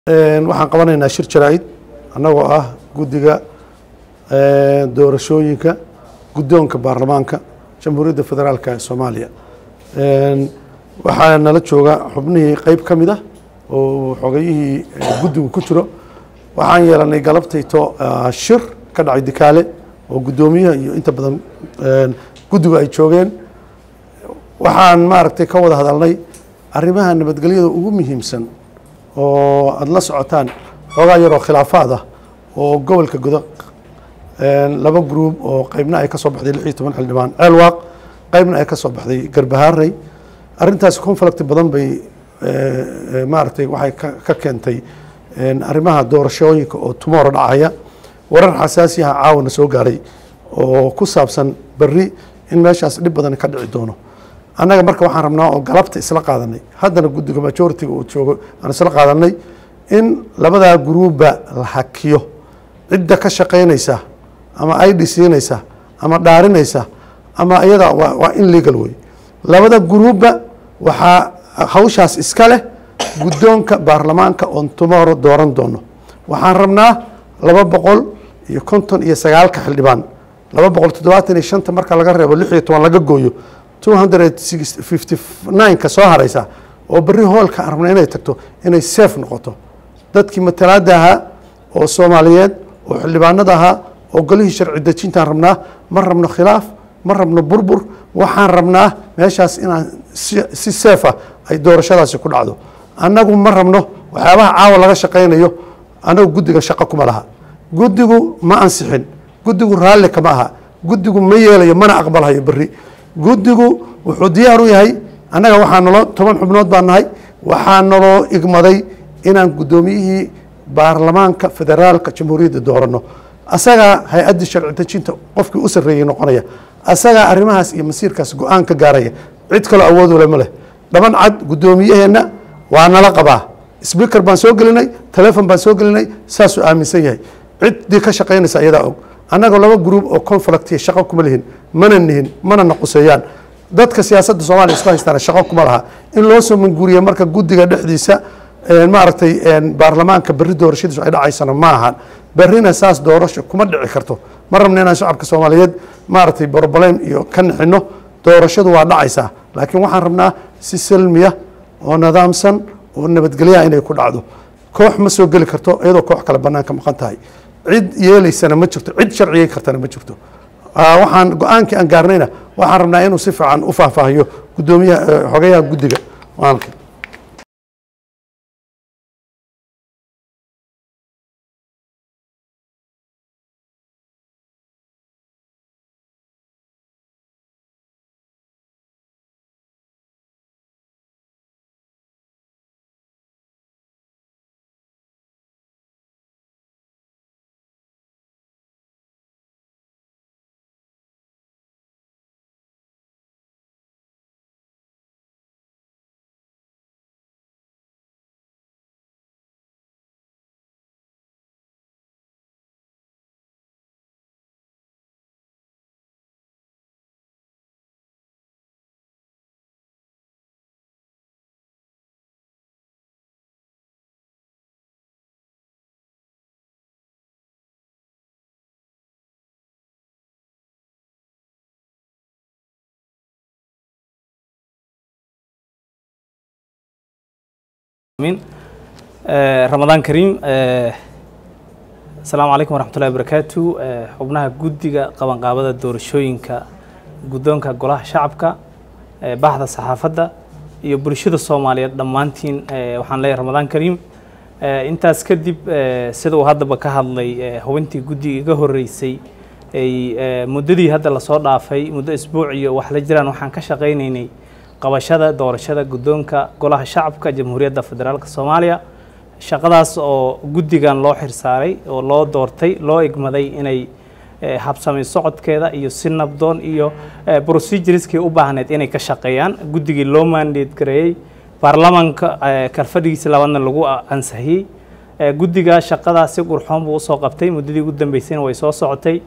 waxaan qabanaynaa shir jaraa'id annagoo ah guddiga doorashooyinka guddoonka baarlamaanka jamhuuriyadda federaalka ee soomaaliya waxaa nala jooga xubnihii qeyb ka mid ah oo xogayihii guddigu ku jiro waxaan yeelanay galabtayto shir ka dhacay dikaale oo guddoomiyaha iyo inta badan guddigu ay joogeen waxaan maaragtay ka wada hadalnay arrimaha nabadgelyada ugu muhiimsan oo aada la socotaan xoogaa yaroo khilaafaad ah oo gobolka godo laba gruub oo qeybna ay ka soo baxday lix iyo toban xildhibaan ceelwaaq qeybna ay ka soo baxday garbahaarey arrintaasi conflict badan bay maaragtay waxay ka keentay arrimaha doorashooyinka oo tumoro dhacaya warar xasaasiyaha caawana soo gaaray oo ku saabsan berri in meeshaas dhib badan ka dhici doono annaga marka waxaan rabnaa oo galabta isla qaadanay haddana guddiga majoritiga uu joogo aan isla qaadanay in labadaa gruubba la hakiyo cidda ka shaqaynaysa ama id siinaysa ama dhaarinaysa ama iyada waa in legal wey labada gruubba waxaa hawshaas iska leh guddoonka baarlamaanka oon tomorrow dooran doono waxaan rabnaa laba boqol iyo konton iyo sagaalka xildhibaan laba boqol toddobaatan iyo shanta marka laga reebo lix iyo toban laga gooyo two hundred fifty nine-ka soo haraysa oo berri hoolka aan rabna inay tagto inay safe noqoto dadkii matalaada ahaa oo soomaaliyeed oo xildhibaanada ahaa oo golihii sharci dejintaan rabnaa ma rabno khilaaf ma rabno burbur waxaan rabnaa meeshaas inaan si seefa ay doorashadaasi ku dhacdo annagu ma rabno waxyaabaha caawa laga shaqaynayo annagu guddiga shaqo kuma laha guddigu ma ansixin guddigu raalli kama aha guddigu ma yeelayo mana aqbalhayo berri guddigu wuxuu diyaar u yahay annaga waxaa naloo toban xubnood baa nahay waxaa naloo igmaday inaan guddoomiyihii baarlamaanka federaalka jamhuuriyadda dooranno asagaa hay-addii sharci dejinta qofkii u sarreeyey noqonaya asagaa arrimahaas iyo masiirkaas go-aan ka gaaraya cid kaloo awood ule ma leh dhaban cad guddoomiyaheenna waa nala qabaa sbiker baan soo gelinay telefon baan soo gelinay saasuu aaminsan yahay ciddii ka shaqaynaysa ayadaa og annaga laba gruub oo conflictiya shaqo kuma lihin mana nihin mana naquseeyaan dadka siyaasadda soomaliya isku haystaana shaqo kuma laha in loo soo manguuriya marka guddiga dhexdiisa maaragtay baarlamaanka berri doorashadiisu ay dhacaysana ma ahan berrina saas doorasho kuma dhici karto ma rabna inaan shacabka soomaaliyeed maaragtay broblem iyo ka nixino doorashadu waa dhacaysaa laakiin waxaan rabnaa si salmiya oo nidaamsan oo nabadgelyaha inay ku dhacdo koox ma soo geli karto iyadoo koox kale banaanka maqan tahay cid yeelaysana ma jirto cid sharciyey kartana ma jirto waxaan go-aankii aan gaarnayna waxaan rabnaa inuu si fiican u faahfaahiyo guddoomiyaha xogayaha guddiga maalka ramadaan kariim asalaamu calaykum waraxmatullahi barakaatu xubnaha guddiga qabanqaabada doorashooyinka guddoonka golaha shacabka baxda saxaafadda iyo bulshada soomaaliyeed dhammaantiin waxaan leeyahay ramadaan kariim intaas kadib sida uu haddaba ka hadlay hubintii guddiga iga horreysay muddadii hadda lasoo dhaafay muddo isbuuc iyo wax la jiraan waxaan ka shaqaynaynay qabashada doorashada guddoonka golaha shacabka jamhuuriyadda federaalk soomaaliya shaqadaas oo guddigan loo xirsaaray oo loo doortay loo igmaday inay habsamay socodkeeda iyo si nabdoon iyo procedureskii u baahneed inay ka shaqeeyaan guddigii loo mandate gareeyey baarlamaanka kalfadhigiisa labaadna lagu ansixiyey guddiga shaqadaa si qurxoon buu usoo qabtay muddadii ugu dambeysayna way soo socotay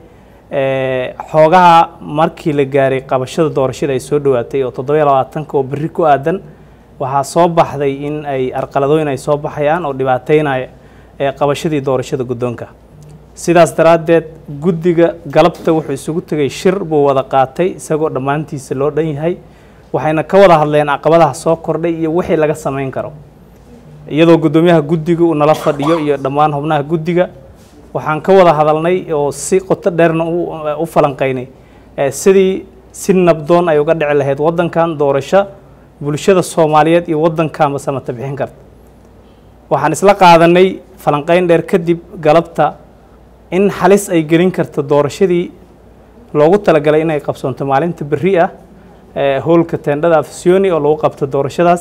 xoogaha markii la gaaray qabashada doorashada ay soo dhowaatay oo toddobiyo labaatanka oo berri ku aadan waxaa soo baxday in ay arqaladooyin ay soo baxayaan oo dhibaateynaya ee qabashadii doorashada guddoonka sidaas daraaddeed guddiga galabta wuxuu isugu tegay shir buu wada qaatay isagoo dhammaantiisa loo dhan yahay waxayna ka wada hadleen caqabadaha soo kordhay iyo wixii laga samayn karo iyadoo guddoomiyaha guddiga uu nala fadhiyo iyo dhammaan xubnaha guddiga waxaan ka wada hadalnay oo si qoto dheerna u falanqaynay sidii si nabdoon ay uga dhici lahayd waddankan doorasho bulshada soomaaliyeed iyo waddankaanba samata bixin karta waxaan isla qaadanay falanqayn dheer kadib galabta in halis ay gelin karto doorashadii loogu talagalay inay qabsoonto maalinta berri ah howlka teendhada afisyooni oo lagu qabto doorashadaas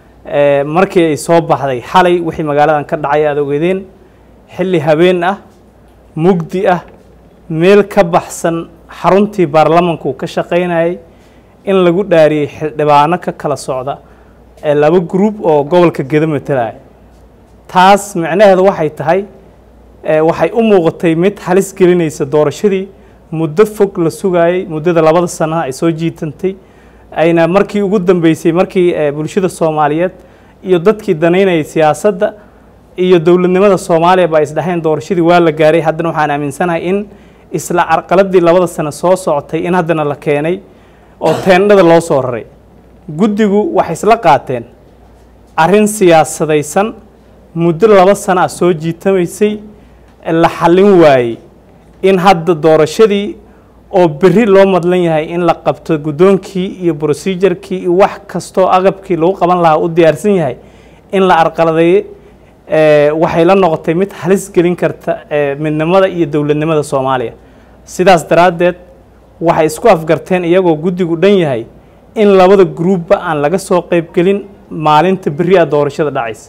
markii ay soo baxday xalay wixii magaaladan ka dhacay aad ogeedeen xilli habeen ah mugdi ah meel ka baxsan xaruntii baarlamanku ka shaqaynayay in lagu dhaariyey xildhibaano ka kala socda ee laba gruub oo gobolka gedo matalaya taas micnaheedu waxay tahay waxay u muuqatay mid halis gelinaysa doorashadii muddo fog la sugaayey muddada labada sanaha ay soo jiitantay ayna markii ugu dambeysay markii bulshada soomaaliyeed iyo dadkii danaynayay siyaasadda iyo dowladnimada soomaaliya ba isdhaheen doorashadii waa la gaaray haddana waxaan aaminsanahay in isla carqaladii labada sano soo socotay in haddana la keenay oo teendhada loo soo raray guddigu waxay isla qaateen arrin siyaasadaysan muddo laba sano ah soo jiitamaysay la xallin waayey in hadda doorashadii oo berri loo madlan yahay in la qabto guddoonkii iyo brosejarkii iyo wax kastoo aqabkii lagu qaban lahaa u diyaarsan yahay in la arqaladeeye waxay la noqotay mid halis gelin karta midnimada iyo dowladnimada soomaaliya sidaas daraaddeed waxay isku afgarteen iyagoo guddigu dhan yahay in labada gruubba aan laga soo qaybgelin maalinta berri a doorashada dhacaysa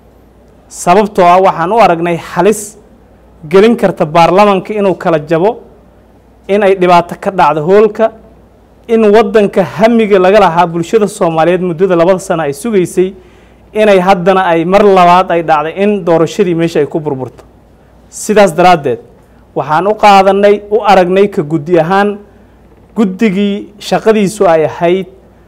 sababtoo ah waxaan u aragnay halis gelin karta baarlamanka inuu kala jabo in ay dhibaato ka dhacdo hoolka in waddanka hamiga laga lahaa bulshada soomaaliyeed muddada labada sano ay sugaysay inay haddana ay mar labaad ay dhacday in doorashadii meesha ay ku burburto sidaas daraaddeed waxaan u qaadanay u aragnay ka guddi ahaan guddigii shaqadiisu ay ahayd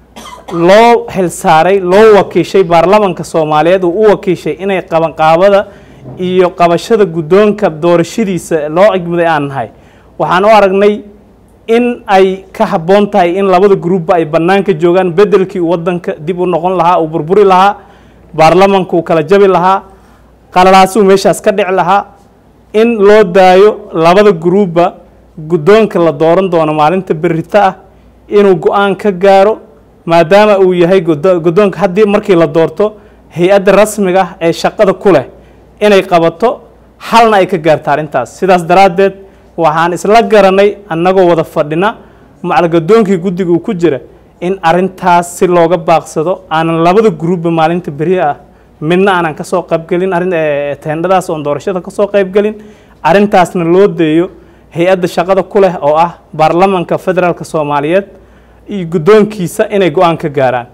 loo xilsaaray loo wakiishay baarlamanka soomaaliyeed uu u wakiishay inay qabanqaabada iyo qabashada guddoonka doorashadiisa loo cigmuday aan nahay waxaan u aragnay in ay ka habboon tahay in labada gruubba ay bannaanka joogaan beddelkii uu waddanka dib u noqon lahaa uu burburi lahaa baarlamanku uu kala jabi lahaa qalalaasuu meeshaas ka dhici lahaa in loo daayo labada gruubba guddoonka la dooran doono maalinta berrito ah inuu go-aan ka gaaro maadaama uu yahay guddoonka haddii markii la doorto hay-adda rasmiga ah ee shaqada ku leh inay qabato xalna ay ka gaarta arrintaas sidaas daraaddeed waxaan isla garanay annagoo wada fadhina macalgadoonkii guddiga uu ku jira in arrintaas si looga baaqsado aanan labada gruubba maalinta beri ah midna aanan ka soo qaybgelin arrin teendhadaas oon doorashada ka soo qaybgelin arrintaasna loo deeyo hay-adda shaqada ku leh oo ah baarlamanka federaalka soomaaliyeed iyo guddoonkiisa inay go-aan ka gaaraan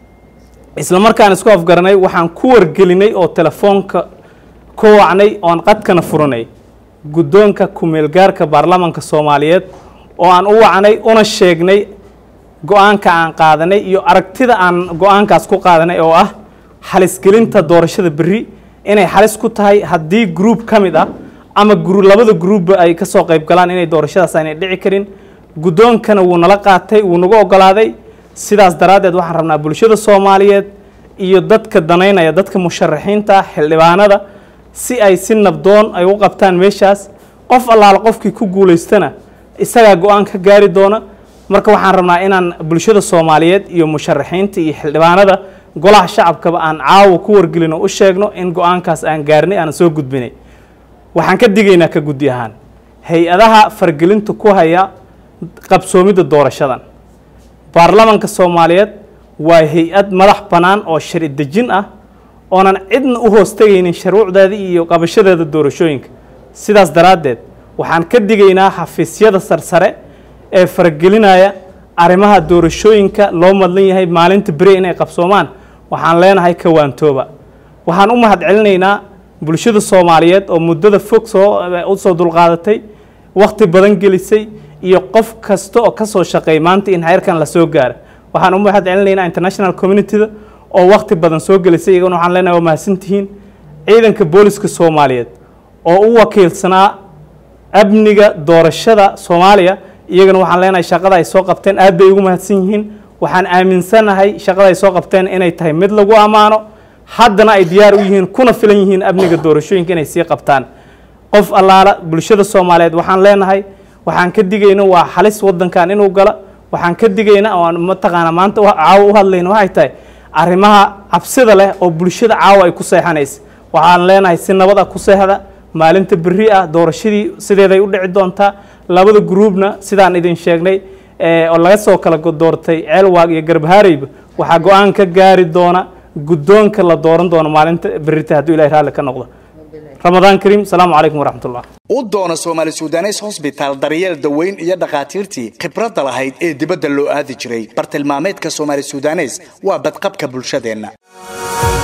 isla markaan isku afgaranay waxaan ku wargelinay oo telefoonka ku wacnay oon qadkana furanay guddoonka ku-meelgaarka baarlamanka soomaaliyeed oo aan u wacnay una sheegnay go-aanka aan qaadanay iyo aragtida aan go-aankaas ku qaadanay oo ah xalisgelinta doorashada berri inay xalis ku tahay haddii gruub ka mid ah ama labada gruubba ay ka soo qayb galaan inay doorashadaas aanay dhici karin guddoonkana wuu nala qaatay wuu nagu ogolaaday sidaas daraaddeed waxaan rabnaa bulshada soomaaliyeed iyo dadka danaynaya dadka musharaxiinta ah xildhibaanada si ay si nabdoon ay u qabtaan meeshaas qof allaala qofkii ku guulaystana isagaa go-aan ka gaari doona marka waxaan rabnaa inaan bulshada soomaaliyeed iyo musharaxiinta iyo xildhibaanada golaha shacabkaba aan caawa ku wargelino u sheegno in go-aankaas aan gaarnay aanan soo gudbinay waxaan ka digaynaa ka guddi ahaan hay-adaha fargelinta ku haya qabsoomidda doorashadan baarlamanka soomaaliyeed waa hay-ad madax bannaan oo shari dejin ah oonan cidna u hoostagaynin shuruucdeeda iyo qabashadeeda doorashooyinka sidaas daraaddeed waxaan ka digaynaa xafiisyada sarsare ee faragelinaya arrimaha doorashooyinka loo madlan yahay maalinta beri inay qabsoomaan waxaan leenahay kawaantooba waxaan u mahad celinaynaa bulshada soomaaliyeed oo muddada fog soo u soo dulqaadatay wakhti badan gelisay iyo qof kasta oo ka soo shaqeey maanta in heerkan la soo gaara waxaan u mahad celinaynaa international communityda oo waqti badan soo gelisay iyagana waxaan leenahay waa mahadsantihiin ciidanka booliska soomaaliyeed oo u wakiilsanaa amniga doorashada soomaaliya iyagana waxaan leenahay shaqada ay soo qabteen aad bay ugu mahadsan yihiin waxaan aaminsanahay shaqada ay soo qabteen inay tahay mid lagu ammaano haddana ay diyaar u yihiin kuna filan yihiin amniga doorashooyinka inay sii qabtaan qof allaala bulshada soomaaliyeed waxaan leenahay waxaan ka digayna waa halis wadankan inuu gala waxaan ka digayna oo aan mataqaana maanta caawa u hadlayna waxay tahay arrimaha cabsida leh oo bulshada caawa ay ku seexanaysa waxaan leenahay si nabad ah ku seexda maalinta berri ah doorashadii sideeday u dhici doontaa labada gruubna sidaan idin sheegnay oo laga soo kala doortay ceelwaag iyo garbahaareyba waxaa go-aan ka gaari doona guddoonka la dooran doono maalinta berrita hadduu ilahay raalli ka noqdo ramadaan kariim asalaamu calaykum waraxmat ullah u doona soomaali sudanes hosbitaal daryeel daweyn iyo dhakhaatiirtii khibradda lahayd ee dibadda loo aadi jiray bartilmaameedka soomaali sudanes waa badqabka bulshadeenna